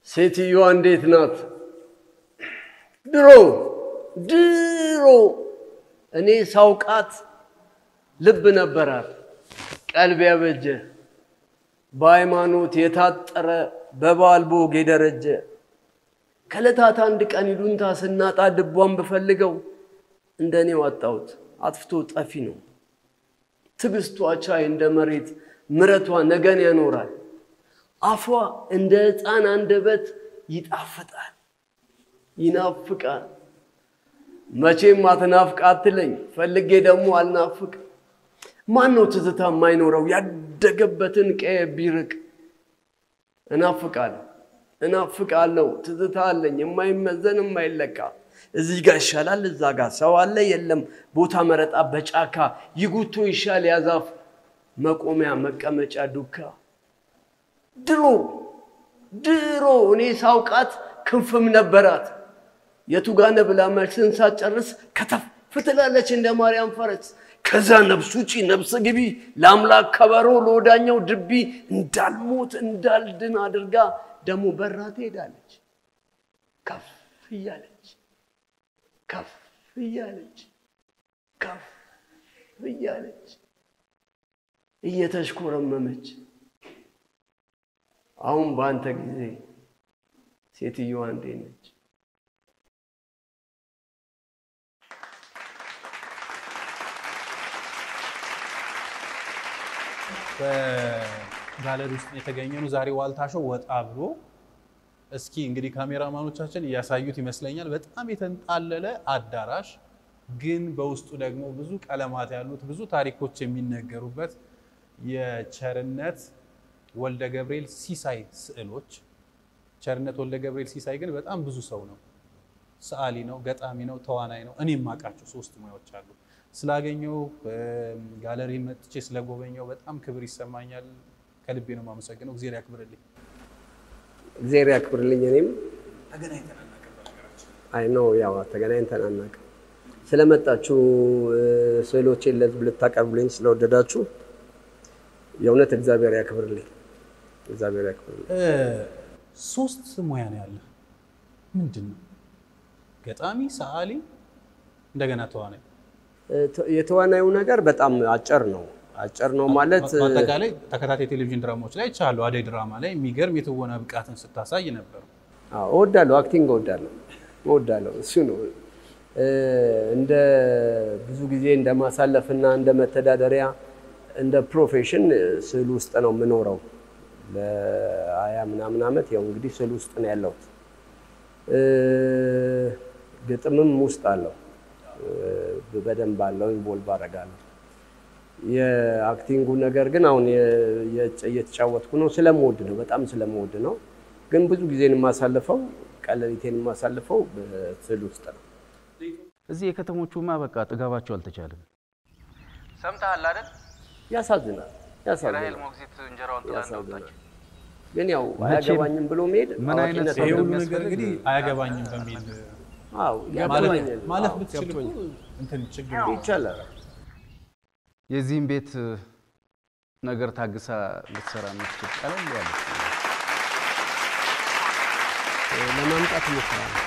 ሴትዮዋ እንዴት ናት? ድሮ ድሮ እኔ ሳውቃት ልብ ነበራት፣ ቀልብ ያበጀ በሃይማኖት የታጠረ በበዓል በወግ የደረጀ ከዕለታት አንድ ቀን ይሉንታ ስናጣ ድቧን ብፈልገው እንደ እኔ ዋጣሁት አጥፍቶ ጠፊ ነው። ትዕግስቷ ቻይ እንደ መሬት ምረቷ ነገን ያኖራል። አፏ እንደ ሕፃን አንደበት ይጣፍጣል ይናፍቃል። መቼም አትናፍቅ አትለኝ፣ ፈልጌ ደግሞ አልናፍቅ። ማን ነው ትዝታ የማይኖረው ያደገበትን ቀየ ቢርቅ? እናፍቃለሁ እናፍቃለሁ ትዝታ አለኝ የማይመዘን የማይለካ እዚህ ጋር ይሻላል እዛ ጋር ሰው አለ የለም ቦታ መረጣ በጫካ ይጉቶ ይሻል ያዛፍ መቆሚያ መቀመጫ ዱካ ድሮ ድሮ እኔ ሳውቃት ክንፍም ነበራት የቱጋነ ብላ መልስን ሳትጨርስ ከተፍ ትላለች እንደ ማርያም ፈረስ ከዛ ነፍስ ውጪ ነፍስ ግቢ ለአምላክ ከበሮ ለወዳኛው ድቢ እንዳልሞት እንዳልድን አድርጋ ደግሞ በራ ትሄዳለች ከፍ እያለች ከፍ እያለች ከፍ እያለች እየተሽኮረመመች አሁን በአንተ ጊዜ ሴትዮዋ እንዴት ነች? በጋለሪ ውስጥ የተገኘ ነው። ዛሬ ዋልታ ሾው ወጣ ብሎ እስኪ እንግዲህ ካሜራማኖቻችን እያሳዩት ይመስለኛል። በጣም የተንጣለለ አዳራሽ ግን በውስጡ ደግሞ ብዙ ቀለማት ያሉት ብዙ ታሪኮች የሚነገሩበት የቸርነት ወልደ ገብርኤል ሲሳይ ስዕሎች። ቸርነት ወልደ ገብርኤል ሲሳይ ግን በጣም ብዙ ሰው ነው። ሰዓሊ ነው፣ ገጣሚ ነው፣ ተዋናይ ነው። እኔ የማውቃቸው ሶስት ሙያዎች አሉ። ስላገኘው ጋለሪ መጥቼ ስለጎበኘው በጣም ክብር ይሰማኛል። ከልቤ ነው የማመሰግነው። እግዚአብሔር ያክብርልኝ። እግዚአብሔር ያክብርልኝ። እኔም አይ ነው ያው ተገናኝተን አናውቅም። ስለመጣችሁ ስዕሎቼን ለህዝብ ልታቀርቡልኝ ስለወደዳችሁ የእውነት እግዚአብሔር ያክብርልኝ። እግዚአብሔር ያክብርልኝ። ሶስት ሙያ ነው ያለ። ምንድን ነው? ገጣሚ፣ ሰዓሊ፣ እንደገና ተዋናይ። የተዋናዩ ነገር በጣም አጭር ነው። አጭር ነው ማለት በአጠቃላይ ተከታታይ ቴሌቪዥን ድራማዎች ላይ ቻሉ አደይ ድራማ ላይ የሚገርም የትወና ብቃትን ስታሳይ ነበር። አዎ፣ እወዳለሁ። አክቲንግ እወዳለሁ እወዳለሁ። እሱ ነው እንደ ብዙ ጊዜ እንደ ማሳለፍና እንደ መተዳደሪያ እንደ ፕሮፌሽን ስዕል ውስጥ ነው የምኖረው። ለሀያ ምናምን ዓመት ያው እንግዲህ ስዕል ውስጥ ነው ያለሁት። ግጥምም ውስጥ አለው በደንብ አለው ኢንቮልቭ አደርጋለሁ። የአክቲንጉ ነገር ግን አሁን እየተጫወትኩ ነው ስለምወድ ነው በጣም ስለምወድ ነው። ግን ብዙ ጊዜን የማሳልፈው ቀለሊቴን የማሳልፈው በስዕል ውስጥ ነው። እዚህ የከተሞቹማ በቃ ጥጋባቸው አልተቻለም። ሰምተሃል አይደል? ያሳዝናል፣ ራሄል ያሳዝናል፣ ሞግዚት እንጀራውን ጥላ ያሳዝናል። እንደወጣች ግን ያው አያገባኝም ብሎ መሄድ ምን አይነት አዋቂነት ሰው ይሄ ነው። ሁሉ ነገር እንደሚያስፈልግ እንግዲህ አያገባኝም በሚል አዎ ማለፍ ያገባኛል። ማለፍ አዎ፣ ብትችል እኮ ገብቶኛል። እንትን ችግር የለም። ይቻላል። የዚህም ቤት ነገር ታግሳ ልትሰራ የምትችል ቀለል ያለች ለማምጣት እሞክራለሁ።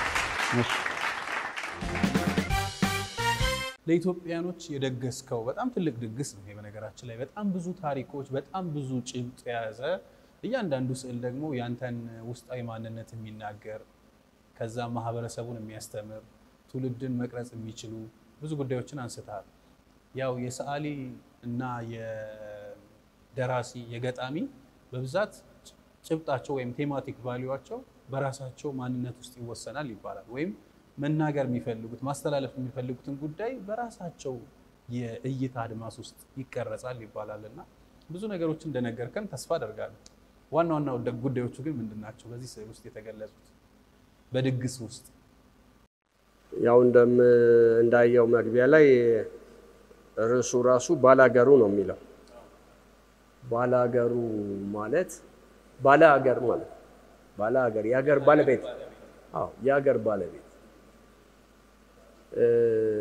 ለኢትዮጵያኖች የደገስከው በጣም ትልቅ ድግስ ነው። ይሄ በነገራችን ላይ በጣም ብዙ ታሪኮች፣ በጣም ብዙ ጭብጥ የያዘ እያንዳንዱ ስዕል ደግሞ ያንተን ውስጣዊ ማንነት የሚናገር ከዛ ማህበረሰቡን የሚያስተምር ትውልድን መቅረጽ የሚችሉ ብዙ ጉዳዮችን አንስተሃል። ያው የሰዓሊ እና የደራሲ የገጣሚ በብዛት ጭብጣቸው ወይም ቴማቲክ ቫሊዋቸው በራሳቸው ማንነት ውስጥ ይወሰናል ይባላል። ወይም መናገር የሚፈልጉት ማስተላለፍ የሚፈልጉትን ጉዳይ በራሳቸው የእይታ አድማስ ውስጥ ይቀረጻል ይባላል እና ብዙ ነገሮች እንደነገርከን ተስፋ አደርጋለሁ። ዋና ዋና ጉዳዮቹ ግን ምንድን ናቸው? በዚህ ስዕል ውስጥ የተገለጹት በድግስ ውስጥ ያው እንደም እንዳየው መግቢያ ላይ ርዕሱ ራሱ ባላገሩ ነው የሚለው። ባላገሩ ማለት ባለ ሀገር ማለት ባለ ሀገር የሀገር ባለቤት አዎ የሀገር ባለቤት እ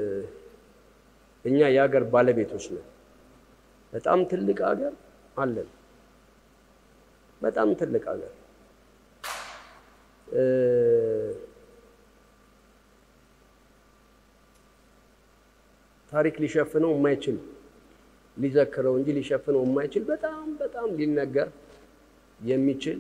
እኛ የሀገር ባለቤቶች ነን። በጣም ትልቅ ሀገር አለን። በጣም ትልቅ ሀገር ታሪክ ሊሸፍነው የማይችል ሊዘክረው እንጂ ሊሸፍነው የማይችል በጣም በጣም ሊነገር የሚችል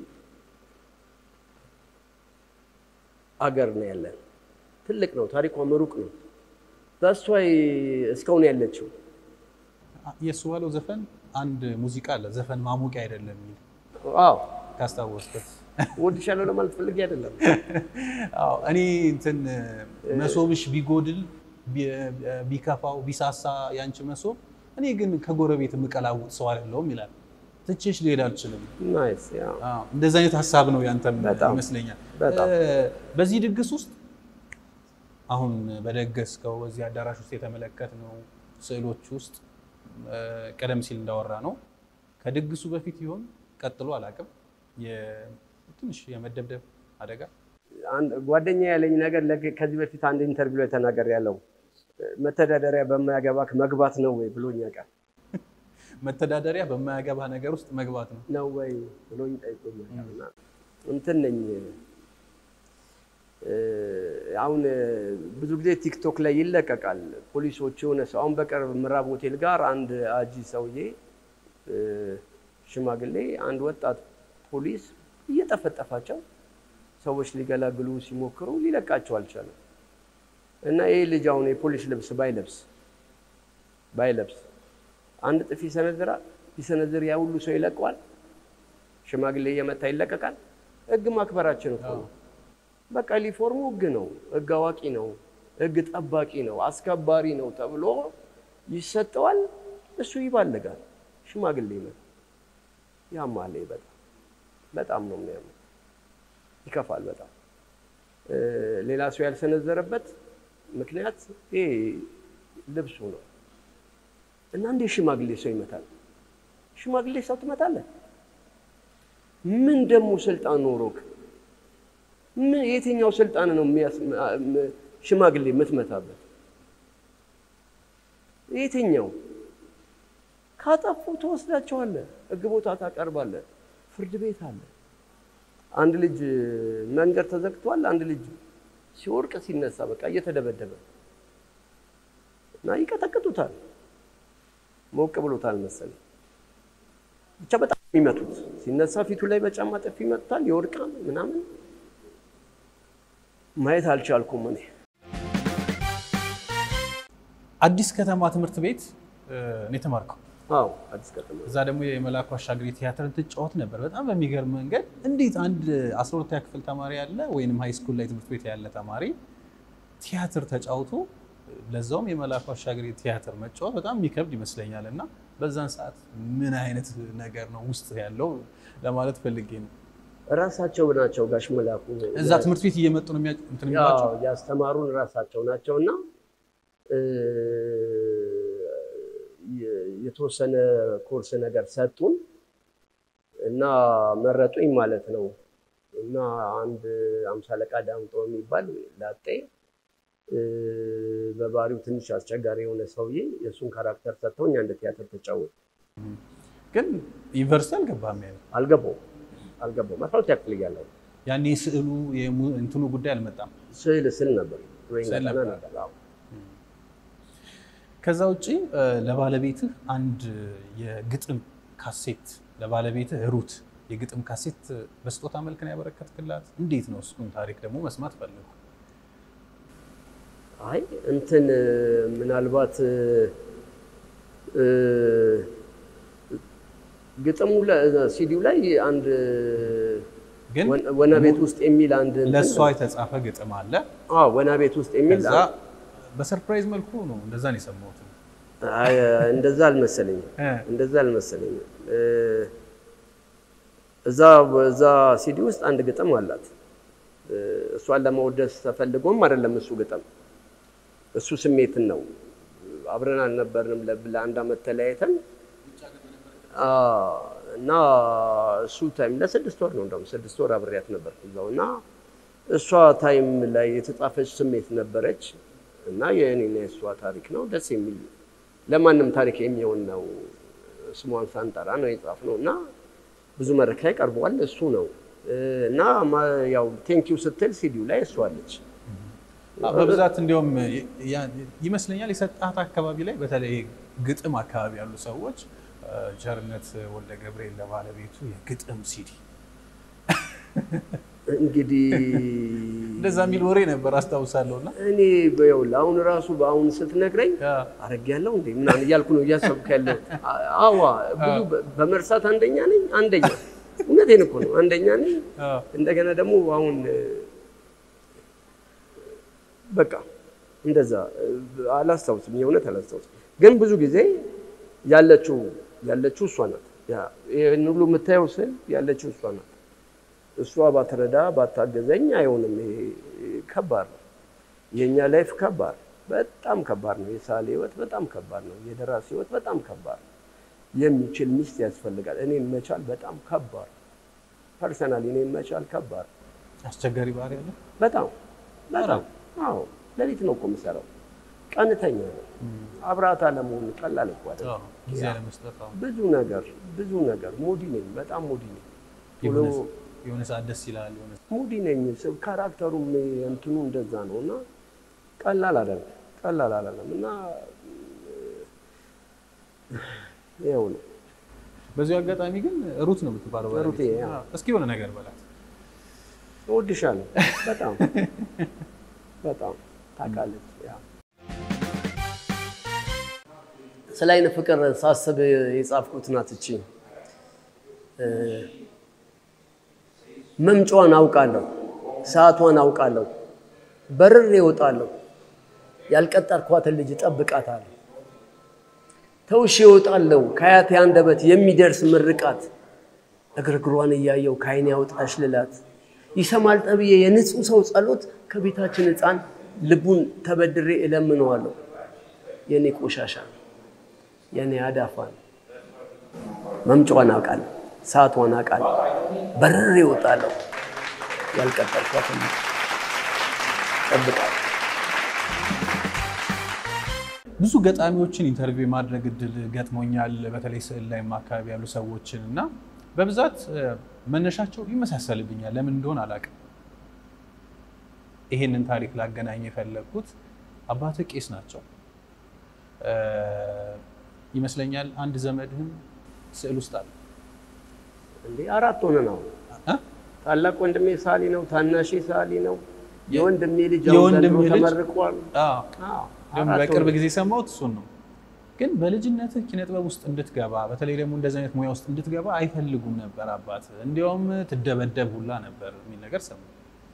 አገር ነው ያለን። ትልቅ ነው፣ ታሪኳም ሩቅ ነው። ዛሷ እስካሁን ያለችው የእሱ ባለው ዘፈን አንድ ሙዚቃ አለ ዘፈን ማሞቂያ አይደለም የሚል አዎ ካስታወስበት እወድሻለሁ ለማለት ፈልጌ አይደለም። አዎ እኔ እንትን መሶብሽ ቢጎድል ቢ- ቢከፋው ቢሳሳ ያንቺ መሶብ እኔ ግን ከጎረቤት የምቀላውጥ ሰው አይደለሁም ይላል። ትቼሽ ልሄድ አልችልም። ናይስ ያ አዎ፣ እንደዚህ አይነት ሀሳብ ነው ያንተም በጣም፣ ይመስለኛል። በጣም። እ፣ በዚህ ድግስ ውስጥ አሁን በደገስከው በዚህ አዳራሽ ውስጥ የተመለከትነው ስዕሎች ውስጥ እ፣ ቀደም ሲል እንዳወራ ነው ከድግሱ በፊት ይሆን ቀጥሎ አላውቅም የ- ትንሽ የመደብደብ አደጋ አንድ ጓደኛ ያለኝ ነገር ለግ- ከዚህ በፊት አንድ ኢንተርቪው ላይ ተናገር ያለው መተዳደሪያ በማያገባክ መግባት ነው ወይ ብሎኝ ያውቃል። መተዳደሪያ በማያገባ ነገር ውስጥ መግባት ነው። ነው ወይ ብሎኝ ጠይቆኛል። እና እንትን ነኝ እ፣ አሁን እ፣ ብዙ ጊዜ ቲክቶክ ላይ ይለቀቃል። ፖሊሶች የሆነ ሰው አሁን በቅርብ ምዕራብ ሆቴል ጋር አንድ አጂ ሰውዬ እ፣ ሽማግሌ አንድ ወጣት ፖሊስ እየጠፈጠፋቸው ሰዎች ሊገላግሉ ሲሞክሩ ሊለቃቸው አልቻለም። እና ይህ ልጅ አሁን የፖሊስ ልብስ ባይለብስ ባይለብስ አንድ ጥፊ ይሰነዝራል። ቢሰነዝር ያ ሁሉ ሰው ይለቀዋል። ሽማግሌ እየመታ ይለቀቃል። ህግ ማክበራችን እኮ ነው። በቃ ሊፎርሙ ህግ ነው፣ ህግ አዋቂ ነው፣ ህግ ጠባቂ ነው፣ አስከባሪ ነው ተብሎ ይሰጠዋል። እሱ ይባልጋል። ሽማግሌ ይመጣ ያማል። በጣም በጣም ነው የሚያምር። ይከፋል በጣም እ፣ ሌላ ሰው ያልሰነዘረበት ምክንያት ይሄ ልብሱ ነው። እና እንዴት ሽማግሌ ሰው ይመታል? ሽማግሌ ሰው ትመታለህ? ምን ደግሞ ስልጣን ኖሮክ? ምን የትኛው ስልጣን ነው የሚያስ ም- ሽማግሌ የምትመታበት? የትኛው? ካጠፉ ትወስዳቸዋለህ፣ ህግ ቦታ ታቀርባለህ፣ ፍርድ ቤት አለ። አንድ ልጅ መንገድ ተዘግቷል። አንድ ልጅ ሲወርቅ ሲነሳ በቃ እየተደበደበ እና ይቀጠቅጡታል። ሞቅ ብሎታል መሰለኝ። ብቻ በጣም የሚመቱት ሲነሳ ፊቱ ላይ በጫማ ጥፊ ይመቱታል፣ ይወድቃል ምናምን። ማየት አልቻልኩም እኔ። አዲስ ከተማ ትምህርት ቤት እ፣ ነው የተማርከው። አዎ አዲስ ከተማ እዛ ደግሞ የመላኩ አሻግሬ ቲያትርን ትጫወት ነበር በጣም በሚገርም መንገድ። እንዴት አንድ 12ኛ ክፍል ተማሪ ያለ ወይንም ሃይ ስኩል ላይ ትምህርት ቤት ያለ ተማሪ ቲያትር ተጫውቶ ለዛውም የመላኩ አሻግሬ ቲያትር መጫወት በጣም የሚከብድ ይመስለኛል። እና በዛን ሰዓት ምን አይነት ነገር ነው ውስጥ ያለው ለማለት ፈልጌ ነው። ራሳቸው ናቸው ጋሽ መላኩ እዛ ትምህርት ቤት እየመጡ ነው የሚያ- እንትን የሚሏቸው? ያው ያስተማሩን ራሳቸው ናቸው እና እ፣ የ- የተወሰነ ኮርስ ነገር ሰጡን እና መረጡኝ ማለት ነው። እና አንድ አምሳ አለቃ ዳምጦ የሚባል ላጤ እ፣ በባህሪው ትንሽ አስቸጋሪ የሆነ ሰውዬ የእሱን ካራክተር ሰጥተውኝ አንድ ቲያትር ተጫወት ግን ዩኒቨርሲቲ አልገባም ያለ አልገባውም አልገባውም አስራ ሁለተኛ ክፍል እያለሁ ያኔ ስዕሉ የሙ- እንትኑ ጉዳይ አልመጣም። ስዕል ስል ነበር ድሮይንግ ስዕል አጠና ነበር። ነበር አዎ። ከዛ ውጪ እ፣ ለባለቤትህ አንድ የግጥም ካሴት ለባለቤትህ ሩት የግጥም ካሴት በስጦታ መልክ ነው ያበረከትክላት። እንዴት ነው እሱን ታሪክ ደግሞ መስማት ፈለጉ። አይ እንትን ምናልባት እ፣ ግጥሙ ሲዲው ላይ አንድ ግን ወና- ወና ቤት ውስጥ የሚል አንድ እንትን- ለእሷ የተጻፈ ግጥም አለ። አዎ ወና ቤት ውስጥ የሚል ከዛ በሰርፕራይዝ መልኩ ነው እንደዛ ነው የሰማሁት። አይ፣ እንደዛ አልመሰለኝም እ፣ እንደዛ አልመሰለኝም እ፣ እዛ በዛ ሲዲ ውስጥ አንድ ግጥም አላት እ፣ እሷን ለማወደስ ተፈልጎም አይደለም እሱ ግጥም እሱ ስሜትን ነው አብረን አልነበርንም ለ- ለአንድ አመት ተለያይተን አዎ፣ እና እሱ ታይም ለስድስት ወር ነው እንደውም ስድስት ወር አብሬያት ነበርኩ እዛው እና እሷ ታይም ላይ የተጻፈች ስሜት ነበረች እና የእኔና የእሷ ታሪክ ነው ደስ የሚል ለማንም ታሪክ የሚሆን ነው ስሟን ሳንጠራ ነው የጻፍነው እና ብዙ መድረክ ላይ ቀርበዋል እሱ ነው እ፣ እና ማ- ያው ቴንኪው ስትል ሲዲው ላይ እሷ አለች በብዛት እንዲያውም ያ- ይመስለኛል የሰጣት አካባቢ ላይ በተለይ ግጥም አካባቢ ያሉ ሰዎች እ፣ ቸርነት ወልደ ገብርኤል ለባለቤቱ የግጥም ሲዲ እንግዲህ እንደዛ የሚል ወሬ ነበር አስታውሳለሁ። እና እኔ በይኸውልህ አሁን ራሱ በአሁን ስትነግረኝ አረግ ያለው እንዴ ምናምን እያልኩ ነው እያሰብኩ ያለሁት። አ- አዋ ብዙ በ- በመርሳት አንደኛ ነኝ። አንደኛ እውነቴን እኮ ነው አንደኛ ነኝ። እንደገና ደግሞ አሁን እ፣ በቃ እንደዛ እ፣ አላስታውስም፣ የእውነት አላስታውስም። ግን ብዙ ጊዜ ያለችው ያለችው እሷ ናት። ያ- ይህን ሁሉ የምታየው ስል ያለችው እሷ ናት። እሷ ባትረዳ ባታገዘኝ አይሆንም። ይሄ ከባድ ነው። የእኛ ላይፍ ከባድ በጣም ከባድ ነው። የሳሌ ህይወት በጣም ከባድ ነው። የደራሲ ህይወት በጣም ከባድ ነው። የሚችል ሚስት ያስፈልጋል። እኔን መቻል በጣም ከባድ ነው። ፐርሰናሊ እኔን መቻል ከባድ ነው። አስቸጋሪ ባህሪ ያለ በጣም በጣም አዎ። ሌሊት ነው እኮ የምሰራው። ቀንተኛ ነው። አብረሃት አለመሆን ቀላል እኮ አይደለም። ጊዜ ለመስጠት አሁን ብዙ ነገር ብዙ ነገር ሙዲ ነኝ። በጣም ሙዲ ነኝ። ቶሎ የሆነ- የሆነ ሰዓት ደስ ይላል። የሆነ ሙዲ ነኝ። ሰው ካራክተሩም እንትኑ እንደዛ ነው እና ቀላል አይደለም፣ ቀላል አይደለም እና ይኸው ነው። በዚሁ አጋጣሚ ግን ሩት ነው የምትባለው ሩቴ፣ ባለቤት። ያ። አዎ። እስኪ የሆነ ነገር በላት። እወድሻለሁ በጣም በጣም ታውቃለች። ያ ስለ አይነ ፍቅር ሳስብ የጻፍኩት ናት እቺ እ፣ መምጫዋን አውቃለሁ፣ ሰዓቷን አውቃለሁ፣ በርሬ እወጣለሁ፣ ያልቀጠርኳትን ልጅ እጠብቃታለሁ። ተውሼ እወጣለሁ ከአያቴ አንደበት የሚደርስ ምርቃት እግርግሯን እያየው ከዓይኔ ያውጣሽ ልላት ይሰማል ጠብዬ የንጹህ ሰው ጸሎት ከቤታችን ሕፃን ልቡን ተበድሬ እለምነዋለሁ። የኔ ቆሻሻ የኔ አዳፋን መምጫዋን አውቃለሁ፣ ሰዓቷን አውቃለሁ፣ በርሬ እወጣለሁ ያልቀጠርኳትን ልጅ እጠብቃለሁ። ብዙ ገጣሚዎችን ኢንተርቪው የማድረግ እድል ገጥሞኛል። በተለይ ስዕል ላይም አካባቢ ያሉ ሰዎችን እና በብዛት እ፣ መነሻቸው ይመሳሰልብኛል። ለምን እንደሆነ አላውቅም። ይሄንን ታሪክ ላገናኝ የፈለግኩት አባትህ ቄስ ናቸው እ፣ ይመስለኛል። አንድ ዘመድህም ስዕል ውስጥ አለ እንዴ አራት ሆነ ነው። እ? ታላቅ ወንድሜ ሳሊ ነው፣ ታናሼ ሳሊ ነው። የወንድሜ ልጅ አሁን የወንድሜ ዘንድሮ ልጅ? ተመርቋል። አዎ። አዎ፣ ደግሞ አራት በቅርብ ሆነ። ጊዜ የሰማሁት እሱን ነው። ግን በልጅነትህ ኪነ ጥበብ ውስጥ እንድትገባ በተለይ ደግሞ እንደዚህ አይነት ሙያ ውስጥ እንድትገባ አይፈልጉም ነበር አባት። እንዲያውም ትደበደብ ሁላ ነበር የሚል ነገር ሰማሁ።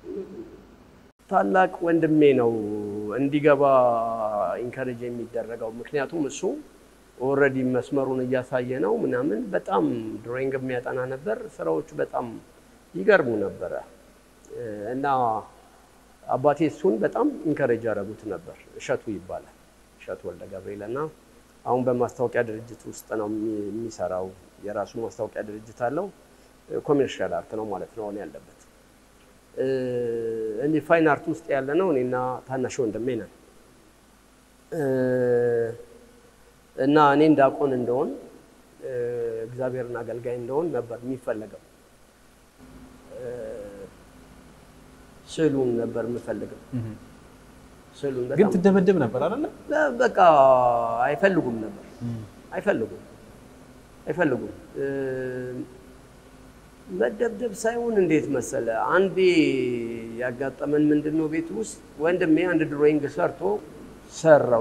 ታላቅ ወንድሜ ነው እንዲገባ ኢንከሬጅ የሚደረገው። ምክንያቱም እሱ ኦልሬዲ መስመሩን እያሳየ ነው ምናምን። በጣም ድሮይንግ የሚያጠና ነበር። ስራዎቹ በጣም ይገርሙ ነበረ እ፣ እና አባቴ እሱን በጣም ኢንከሬጅ ያደረጉት ነበር። እሸቱ ይባላል እሸቱ ወልደ ገብርኤል እና አሁን በማስታወቂያ ድርጅት ውስጥ ነው የሚ- የሚሰራው። የራሱ ማስታወቂያ ድርጅት አለው። ኮሜርሻል አርት ነው ማለት ነው አሁን ያለበት እኔ ፋይን አርት ውስጥ ያለ ነው እኔና ታናሽ ወንድሜ ነን እ፣ እና እኔ እንዳቆን እንደሆን እ፣ እግዚአብሔርን አገልጋይ እንደሆን ነበር የሚፈለገው። እ፣ ስዕሉን ነበር የምፈልገው። ስዕሉን ግን በጣም ትደበደብ ነበር አይደለ? በ- በቃ አይፈልጉም ነበር አይፈልጉም አይፈልጉም እ፣ መደብደብ ሳይሆን እንዴት መሰለ፣ አንዴ ያጋጠመን ምንድን ነው ቤት ውስጥ ወንድሜ አንድ ድሮይንግ ሰርቶ ሰራው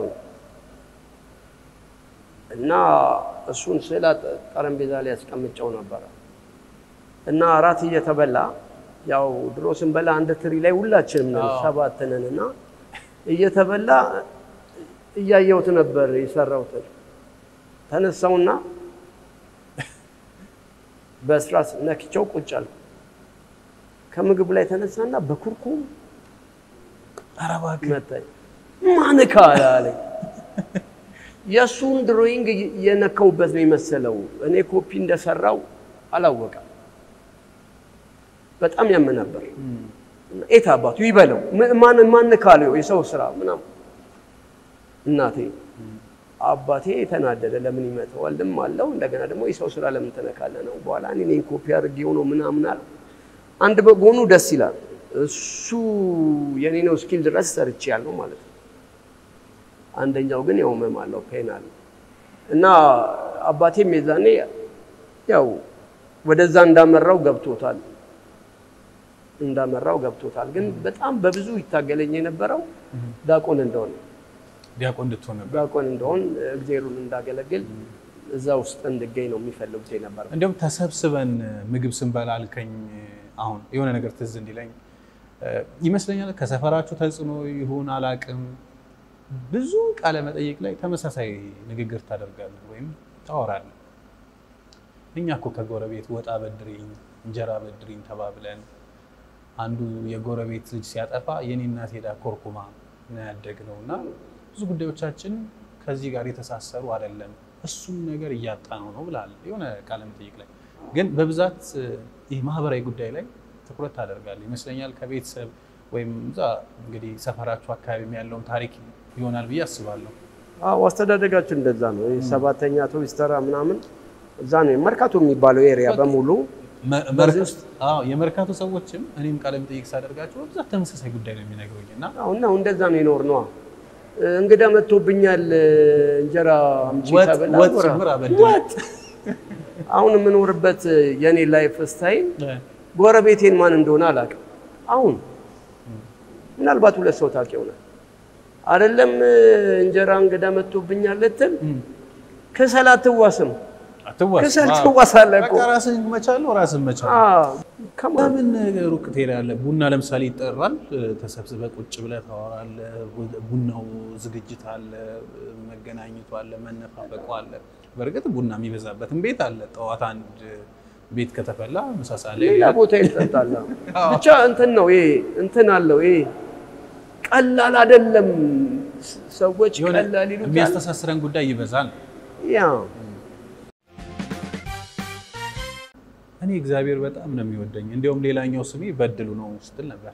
እና እሱን ስዕል አጠ- ጠረጴዛ ላይ ያስቀምጨው ነበረ እና እራት እየተበላ ያው ድሮ ስንበላ አንድ ትሪ ላይ ሁላችንም ነን ሰባት ነን እና እየተበላ እያየሁት ነበር የሰራሁትን ተነሳውና በስራስ ነክቼው ቁጭ አልኩ። ከምግብ ላይ ተነሳና በኩርኩም ኧረ እባክህ መታኝ። ማንካ አለኝ። የእሱን ድሮይንግ የነካውበት ነው የመሰለው። እኔ ኮፒ እንደሰራው አላወቀም። በጣም ያመ ነበር። ኤት አባቱ ይበለው ም- ማን ማን ካለው የሰው ስራ ምናምን እናቴ አባቴ የተናደደ ለምን ይመተዋል? ልም አለው እንደገና ደግሞ የሰው ስራ ለምን ትነካለህ ነው። በኋላ እኔ እኔን ኮፒ አድርጌው ነው ምናምን አለ። አንድ በጎኑ ደስ ይላል። እሱ የኔ ነው እስኪል ድረስ ሰርቼ ያለው ማለት ነው። አንደኛው ግን ያው ህመም አለው ፔን አለው እና አባቴም የዛኔ ያው ወደዛ እንዳመራው ገብቶታል እንዳመራው ገብቶታል። ግን በጣም በብዙ ይታገለኝ የነበረው ዳቆን እንደሆነ ዲያቆን እንድትሆን ነበር። ዳቆን እንደሆን እግዜሩን እንዳገለግል እዛ ውስጥ እንድገኝ ነው የሚፈልጉት የነበረ። እንዲሁም ተሰብስበን ምግብ ስንበላ አልከኝ። አሁን የሆነ ነገር ትዝ እንዲለኝ እ፣ ይመስለኛል ከሰፈራችሁ ተጽዕኖ ይሁን አላቅም፣ ብዙ ቃለ መጠይቅ ላይ ተመሳሳይ ንግግር ታደርጋለህ ወይም ታወራለህ። እኛ እኮ ከጎረቤት ወጣ በድሪኝ እንጀራ በድሪኝ ተባብለን አንዱ የጎረቤት ልጅ ሲያጠፋ የኔ እናት ሄዳ ኮርኩማ ነው ያደግነው እና ብዙ ጉዳዮቻችን ከዚህ ጋር የተሳሰሩ አይደለም። እሱም ነገር እያጣ ነው ነው ብላል የሆነ ቃለ መጠይቅ ላይ። ግን በብዛት ይህ ማህበራዊ ጉዳይ ላይ ትኩረት ታደርጋለህ ይመስለኛል። ከቤተሰብ ወይም እዛ እንግዲህ ሰፈራችሁ አካባቢ ያለውን ታሪክ ይሆናል ብዬ አስባለሁ። አዎ አስተዳደጋችን እንደዛ ነው። ይሄ ሰባተኛ አውቶቡስ ተራ ምናምን እዛ ነው መርካቶ የሚባለው ኤሪያ በሙሉ መ- መርካ- አዎ፣ የመርካቶ ሰዎችም እኔም ቃለ መጠይቅ ሳደርጋቸው በብዛት ተመሳሳይ ጉዳይ ነው የሚነግሩኝ እና አሁን ነው እንደዛ ነው የኖር ነዋ። እንግዳ መጥቶብኛል እንጀራ አምጪ ወጥ- ተብላ ወጥ ጎራ- ጭምር አበድር። ወጥ አሁን የምኖርበት የኔ ላይፍ ስታይል ጎረቤቴን ማን እንደሆነ አላውቅም። አሁን ምናልባት ሁለት ሰው ታውቅ ይሆናል አይደለም እንጀራ እንግዳ መጥቶብኛል ልትል ከሰል አትዋስም። አትዋስ ከሰል አዎ። ትዋሳለህ እኮ በቃ ራስህን መቻለው ራስህን መቻል አዎ፣ ከማን ለምን ሩቅ ትሄዳለህ? ቡና ለምሳሌ ይጠራል፣ ተሰብስበህ ቁጭ ብለህ ታወራለህ። ቡናው ዝግጅት አለ፣ መገናኘቱ አለ፣ መነፋፈቁ አለ። በእርግጥ ቡና የሚበዛበትም ቤት አለ። ጠዋት አንድ ቤት ከተፈላ ምሳ ሰዓት ላይ ሌላ ቦታ ይጠጣል። ብቻ እንትን ነው ይሄ እንትን አለው ይሄ ቀላል አይደለም። ሰዎች የሆነ ቀላል ይሉታል። የሚያስተሳስረን ጉዳይ ይበዛል። ያ እኔ እግዚአብሔር በጣም ነው የሚወደኝ። እንዲያውም ሌላኛው ስሜ በድሉ ነው ስትል ነበር።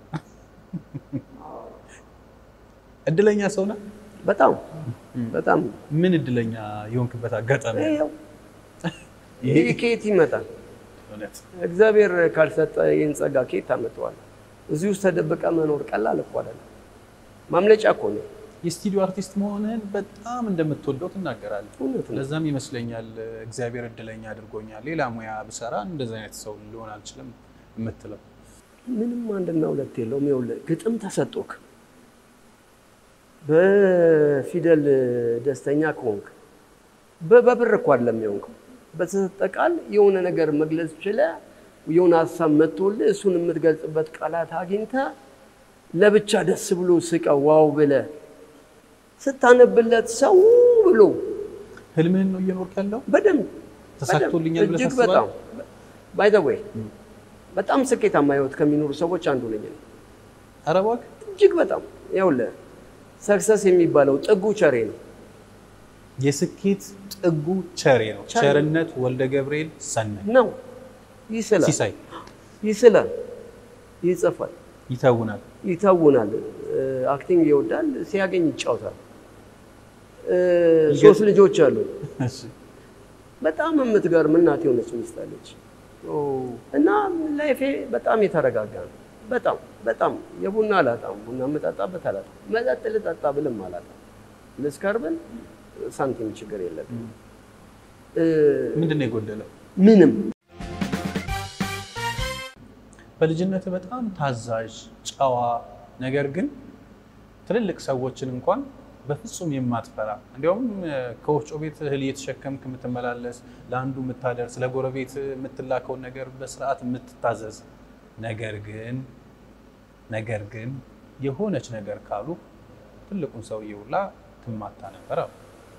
እድለኛ ሰው ነህ? በጣም በጣም ምን እድለኛ የሆንክበት አጋጣሚ አለ? ይኸው ይሄ ከየት ይመጣል? እውነት እግዚአብሔር ካልሰጠ ይህን ጸጋ ከየት ታመጣዋለህ? እዚህ ውስጥ ተደብቀ መኖር ቀላል እኮ አይደለም። ማምለጫ እኮ ነው። የስቱዲዮ አርቲስት መሆንህን በጣም እንደምትወደው ትናገራለህ። እውነት ነው። ለዛም ይመስለኛል እግዚአብሔር እድለኛ አድርጎኛል። ሌላ ሙያ ብሰራ እንደዚህ አይነት ሰው ሊሆን አልችልም የምትለው። ምንም አንድና ሁለት የለውም። ይኸውልህ ግጥም ተሰጦክ በፊደል ደስተኛ ከሆንክ በ- በብር እኮ አይደለም የሆንከው በተሰጠ ቃል የሆነ ነገር መግለጽ ችለህ የሆነ ሀሳብ መጥቶልህ እሱን የምትገልጽበት ቃላት አግኝተህ ለብቻ ደስ ብሎ ስቀው ዋው ብለህ ስታነብለት ሰው ብሎ ህልምህን ነው እየኖርክ ያለው? በደንብ ተሳክቶልኛል ብለህ እጅግ ታስባለህ? በጣም ባይ ዘ ዌይ በጣም ስኬታማ ህይወት ከሚኖሩ ሰዎች አንዱ ነኝ እኔ። ኧረ እባክህ እጅግ በጣም ይኸውልህ ሰክሰስ የሚባለው ጥጉ ቸሬ ነው። የስኬት ጥጉ ቸሬ ነው። ቸሬ። ቸርነት ወልደ ገብርኤል ሰናይ ነው ይስላል፣ ሲሳይ ይስላል፣ ይጽፋል፣ ይተውናል። ይተውናል፣ አክቲንግ ይወዳል፣ ሲያገኝ ይጫወታል። እ፣ ሶስት ልጆች አሉ። እሺ። በጣም የምትገርም እናት የሆነች ሚስት አለች እና ላይፌ በጣም የተረጋጋ ነው። በጣም በጣም የቡና አላጣም፣ ቡና የምጠጣበት አላጣም፣ መጠጥ ልጠጣ ብልም አላጣም፣ ልስከር ብል ሳንቲም ችግር የለብም። እ፣ ምንድን ነው የጎደለው? ምንም በልጅነት በጣም ታዛዥ ጨዋ፣ ነገር ግን ትልልቅ ሰዎችን እንኳን በፍጹም የማትፈራ እንዲያውም እ፣ ከወፍጮ ቤት እህል እየተሸከምክ የምትመላለስ ለአንዱ የምታደርስ ለጎረቤት የምትላከውን ነገር በስርዓት የምትታዘዝ ነገር ግን ነገር ግን የሆነች ነገር ካሉ ትልቁን ሰውዬ ሁላ ትማታ ነበር አሉ።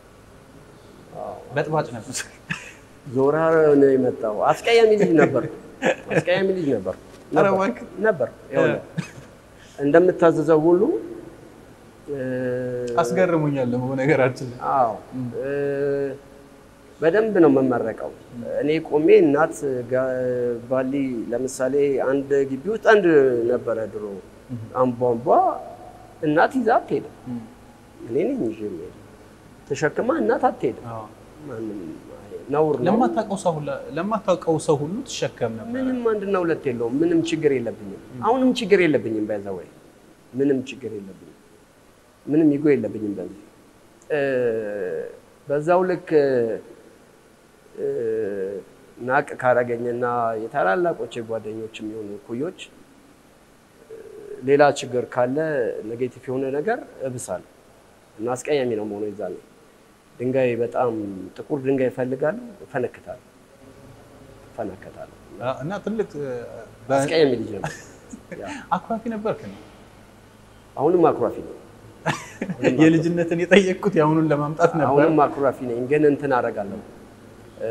በጥባጭ ነበር። ዞራ ነው የመጣው። አስቀያሚ ልጅ ነበር፣ አስቀያሚ ልጅ ነበር ኧረ ነበር እባክህ። ነበር። ይኸውልህ እንደምታዘዘው ሁሉ እ፣ አስገርሙኛል ደግሞ ነገራችን ላይ አዎ እ፣ በደንብ ነው የምመረቀው። እኔ ቆሜ እናት ጋ- ባሊ ለምሳሌ አንድ ግቢ ውስጥ አንድ ነበረ ድሮ አንቧንቧ እናት ይዛ አትሄድም። እኔ ነኝ ይዤ የምሄደው። ተሸክማ እናት አትሄድም። አዎ። ማንም አይ- ነውር ነው። ለማታውቀው ሰው ሁላ- ለማታውቀው ሰው ሁሉ ትሸከም ነበር። ምንም አንድና ሁለት የለውም። ምንም ችግር የለብኝም። አሁንም ችግር የለብኝም። በዛ ወይ ምንም ችግር የለብኝም። ምንም ይጎ የለብኝም። በዚህ እ፣ በዛው ልክ እ፣ ናቅ ካረገኝና የታላላቆች ጓደኞች የሚሆኑ እኩዮች እ፣ ሌላ ችግር ካለ ኔጌቲቭ የሆነ ነገር እብሳለሁ እና አስቀያሚ ነው መሆኑ ይዛል ድንጋይ በጣም ጥቁር ድንጋይ እፈልጋለሁ፣ እፈነክታለሁ፣ እፈነከታለሁ። እና ትልቅ በ- አስቀያሚ ልጅ ነበር። ያ፣ አኩራፊ ነበርክ ነው። አሁንም አኩራፊ ነኝ። የልጅነትን የጠየቅኩት የአሁኑን ለማምጣት ነበር። አሁንም አኩራፊ ነኝ፣ ግን እንትን አደርጋለሁ። እ፣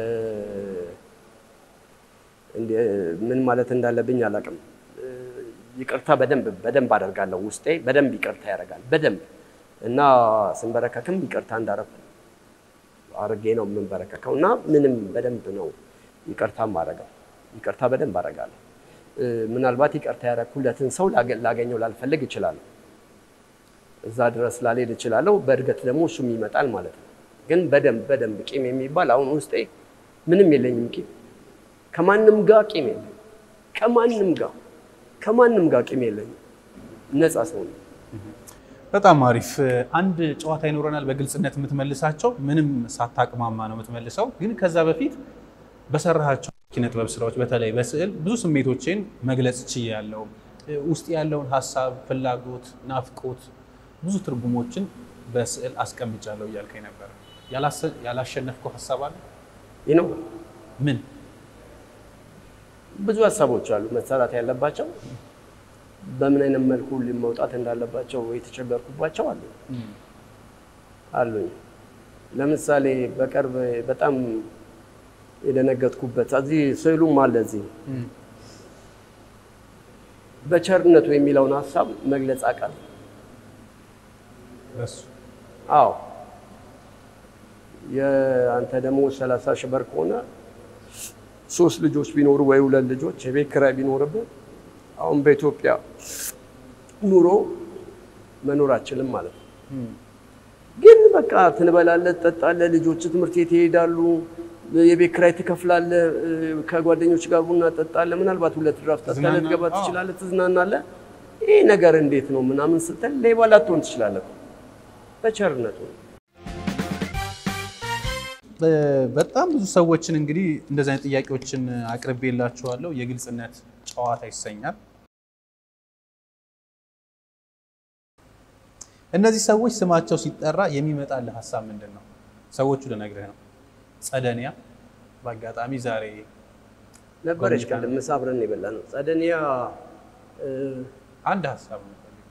እንደ- ምን ማለት እንዳለብኝ አላውቅም። እ፣ ይቅርታ በደንብ በደንብ አደርጋለሁ። ውስጤ በደንብ ይቅርታ ያደርጋል። በደንብ እና ስንበረከክም ይቅርታ እንዳደረኩ አድርጌ ነው የምንበረከከው እና ምንም በደንብ ነው ይቅርታ ማድረገው። ይቅርታ በደንብ አደርጋለሁ። እ፣ ምናልባት ይቅርታ ያደረኩለትን ሰው ላገ- ላገኘው ላልፈልግ እችላለሁ። እዛ ድረስ ላልሄድ እችላለሁ። በእድገት ደግሞ እሱም ይመጣል ማለት ነው። ግን በደንብ በደንብ ቂም የሚባል አሁን ውስጤ ምንም የለኝም። ቂም ከማንም ጋር ቂም የለኝም። ከማንም ጋር ከማንም ጋር ቂም የለኝም። ነፃ ሰው ነው። በጣም አሪፍ። አንድ ጨዋታ ይኖረናል፣ በግልጽነት የምትመልሳቸው ምንም ሳታቅማማ ነው የምትመልሰው። ግን ከዛ በፊት በሰራሃቸው ኪነ ጥበብ ስራዎች በተለይ በስዕል ብዙ ስሜቶችን መግለጽ ችያለሁ። ውስጥ ያለውን ሀሳብ፣ ፍላጎት፣ ናፍቆት፣ ብዙ ትርጉሞችን በስዕል አስቀምጫለሁ እያልከኝ ነበር። ያላሰ- ያላሸነፍከው ሀሳብ አለ? ይህ ነው። ምን? ብዙ ሀሳቦች አሉ መሰራት ያለባቸው። በምን አይነት መልኩ መውጣት እንዳለባቸው የተቸገርኩባቸው አሉ አሉኝ። ለምሳሌ በቅርብ በጣም የደነገጥኩበት እዚህ ስዕሉም አለ እዚህ በቸርነቱ የሚለውን ሀሳብ መግለጽ አቃል በሱ አዎ የአንተ ደግሞ ሰላሳ ሺህ ብር ከሆነ ሶስት ልጆች ቢኖሩ ወይ ሁለት ልጆች የቤት ኪራይ ቢኖርብህ አሁን በኢትዮጵያ ኑሮ መኖር አችልም ማለት ነው። ግን በቃ ትንበላለህ፣ ትጠጣለህ፣ ልጆች ትምህርት ቤት ይሄዳሉ፣ የቤት ኪራይ ትከፍላለህ፣ ከጓደኞች ጋር ቡና ትጠጣለህ፣ ምናልባት ሁለት ድራፍት ጠጥተህ ትዝናና- ልትገባ አዎ። ትችላለህ፣ ትዝናናለህ። ይህ ነገር እንዴት ነው ምናምን ስትል ሌባ ላትሆን ትችላለህ። በቸርነቱ ነው። በጣም ብዙ ሰዎችን እንግዲህ እንደዚህ አይነት ጥያቄዎችን አቅርቤላችኋለሁ። የግልጽነት ጨዋታ ይሰኛል። እነዚህ ሰዎች ስማቸው ሲጠራ የሚመጣልህ ሀሳብ ምንድን ነው? ሰዎቹ ልነግርህ ነው። ጸደኒያ በአጋጣሚ ዛሬ ነበረች ኮሚኒካ ቅድም ምሳ አብረን የበላ ነው። ጸደኒያ እ፣ አንድ ሀሳብ ነው የምፈልገው።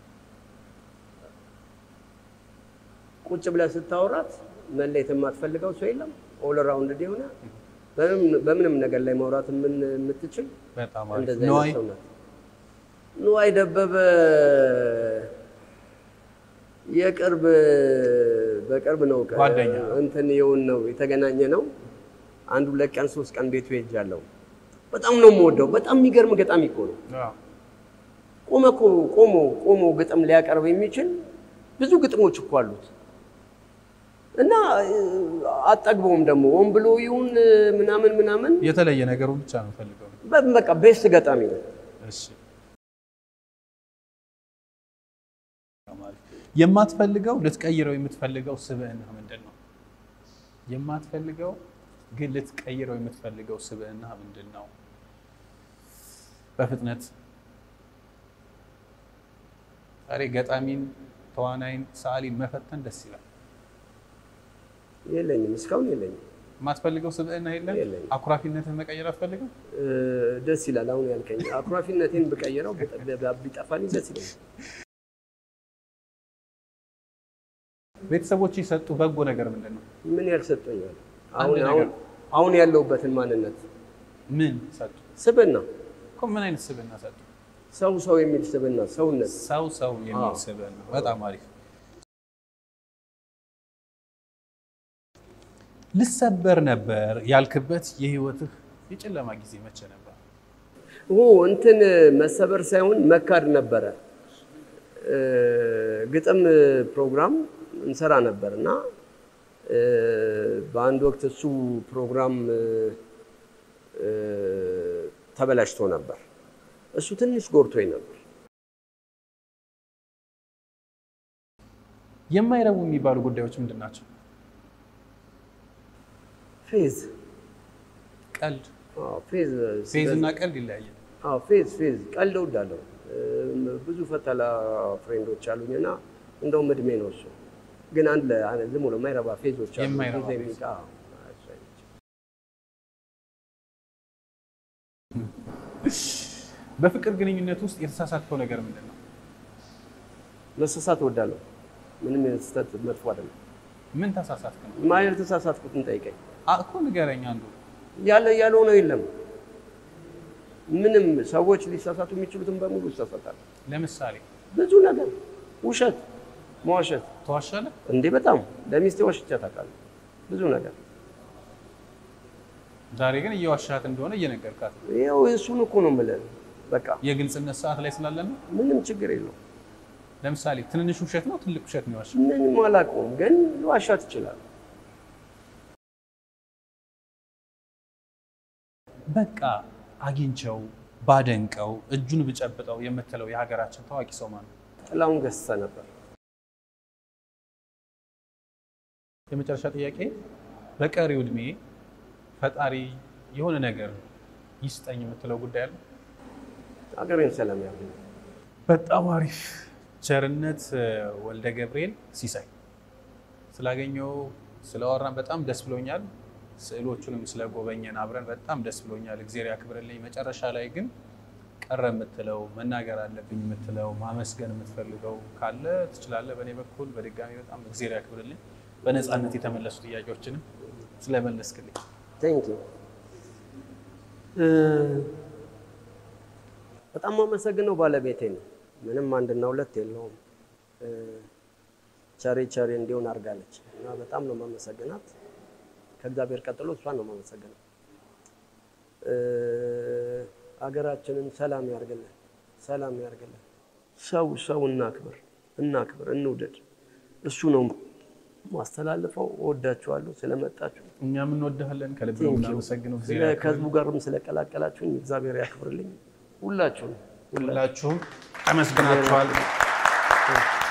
ቁጭ ብለህ ስታወራት መለየት የማትፈልገው ሰው የለም። ኦል ራውንድ የሆነ በምንም- በምንም ነገር ላይ ማውራት የምን- የምትችል በጣም አሪፍ እንደዚህ ነዋይ አይነት ሰው ናት። ንዋይ ደበበ የቅርብ በቅርብ ነው ከ- ጓደኛ። እንትን የውን ነው የተገናኘ ነው። አንድ ሁለት ቀን ሶስት ቀን ቤቱ ሄጃለሁ። በጣም ነው የምወደው። በጣም የሚገርም ገጣሚ እኮ ነው። አዎ። ቆመ እኮ ቆሞ ቆሞ ግጥም ሊያቀርብ የሚችል ብዙ ግጥሞች እኮ አሉት እና እ፣ አጠግበውም ደግሞ ሆን ብሎ ይሁን እ፣ ምናምን ምናምን የተለየ ነገሩ ብቻ ነው የምፈልገው። በ- በቃ ቤስት ገጣሚ ነው። እሺ የማትፈልገው ልትቀይረው የምትፈልገው ስብዕና ምንድን ነው? የማትፈልገው ግን ልትቀይረው የምትፈልገው ስብዕና ምንድን ነው? በፍጥነት ዛሬ ገጣሚን፣ ተዋናይን፣ ሰዓሊን መፈተን ደስ ይላል። የለኝም፣ እስካሁን የለኝም። የማትፈልገው ስብዕና የለም? የለኝም። አኩራፊነትን መቀየር አትፈልግም? እ፣ ደስ ይላል። አሁን ያልከኝ አኩራፊነቴን ብቀይረው ቢጠ- ቢጠፋልኝ ደስ ይለኛል። ቤተሰቦች የሰጡ በጎ ነገር ምንድን ነው? ምን ያልሰጠኛል? አንድ አሁን ነገር። አሁን አሁን ያለሁበትን ማንነት ምን ሰጡ? ስብና እኮ ምን አይነት ስብዕና ሰጡ? ሰው ሰው የሚል ስብና ሰውነት ሰው ሰው የሚል አዎ። ስብዕና በጣም አሪፍ። ልሰበር ነበር ያልክበት የህይወትህ የጨለማ ጊዜ መቼ ነበር? ኦ እንትን መሰበር ሳይሆን መካድ ነበረ። እ፣ ግጥም ፕሮግራም እንሰራ ነበር እና እ፣ በአንድ ወቅት እሱ ፕሮግራም እ፣ እ፣ ተበላሽቶ ነበር። እሱ ትንሽ ጎርቶኝ ነበር። የማይረቡ የሚባሉ ጉዳዮች ምንድን ናቸው? ፌዝ ቀልድ፣ አዎ፣ ፌዝ ፌዝ እና ቀልድ ይለያያል። አዎ ፌዝ ፌዝ ቀልድ እወዳለሁ። እም፣ ብዙ ፈተላ ፍሬንዶች አሉኝ እና እንደውም እድሜ ነው እሱ ግን አንድ ለ- አንድ ዝም ብሎ የማይረባ ፌዞች አሉ። የማይረባ ፌዝ ፌዝ። የሚቃ አዎ፣ እሱ አይነት። በፍቅር ግንኙነት ውስጥ የተሳሳትከው ነገር ምንድን ነው? መሳሳት እወዳለሁ። ምንም ስህተት መጥፎ አይደለም። ምን ተሳሳትክ ነው? ማየር ተሳሳትኩትን ጠይቀኝ። አ- እኮ ንገረኝ አንዱ። ያለ ያልሆነው የለም። ምንም ሰዎች ሊሳሳቱ የሚችሉትን በሙሉ ይሳሳታል። ለምሳሌ ብዙ ነገር ውሸት፣ መዋሸት ተዋሻለህ? እንዴ በጣም ለሚስቴ ዋሽቻ ታውቃለህ። ብዙ ነገር ዛሬ ግን እየዋሻት እንደሆነ እየነገርካት ነው። ይኸው እሱን እኮ ነው የምልህ። በቃ የግልጽነት ሰዓት ላይ ስላለን ነው። ምንም ችግር የለው። ለምሳሌ ትንንሽ ውሸት ነው ትልቅ ውሸት ነው የዋሻው? ምንም አላውቀውም፣ ግን ዋሻት ይችላል። በቃ አግኝቸው ባደንቀው እጁን ብጨብጠው የምትለው የሀገራችን ታዋቂ ሰው ማን ነው? ጥላሁን ገሰሰ ነበር። የመጨረሻ ጥያቄ፣ በቀሪው እድሜ ፈጣሪ የሆነ ነገር ይስጠኝ የምትለው ጉዳይ አለ? ሀገሬን ሰላም ያገኝ። በጣም አሪፍ። ቸርነት ወልደ ገብርኤል ሲሳይ ስላገኘው ስላወራን በጣም ደስ ብሎኛል። ስዕሎቹንም ስለጎበኘን አብረን በጣም ደስ ብሎኛል። እግዜር ያክብርልኝ። መጨረሻ ላይ ግን ቀረ የምትለው መናገር አለብኝ የምትለው ማመስገን የምትፈልገው ካለ ትችላለህ። በእኔ በኩል በድጋሚ በጣም እግዜር ያክብርልኝ። በነፃነት የተመለሱ ጥያቄዎችንም ስለመለስክልኝ ቴንክ ዩ። በጣም አመሰግነው ባለቤቴ ነው። ምንም አንድና ሁለት የለውም። እ፣ ቸሬ ቸሬ እንዲሆን አድርጋለች እና በጣም ነው ማመሰግናት። ከእግዚአብሔር ቀጥሎ እሷን ነው ማመሰግነው። እ፣ ሀገራችንን ሰላም ያርግልን፣ ሰላም ያርግልን። ሰው ሰው እናክብር፣ እናክብር፣ እንውደድ። እሱ ነው ማስተላልፈው። እወዳችኋለሁ ስለመጣችሁ እኛም እንወድሃለን። ከልብ ነው የምናመሰግነው። ስለ እግዚአብሔር ከህዝቡ ጋርም ስለቀላቀላችሁኝ እግዚአብሔር ያክብርልኝ። ሁላችሁም ሁላ ሁላችሁም ተመስግናችኋል።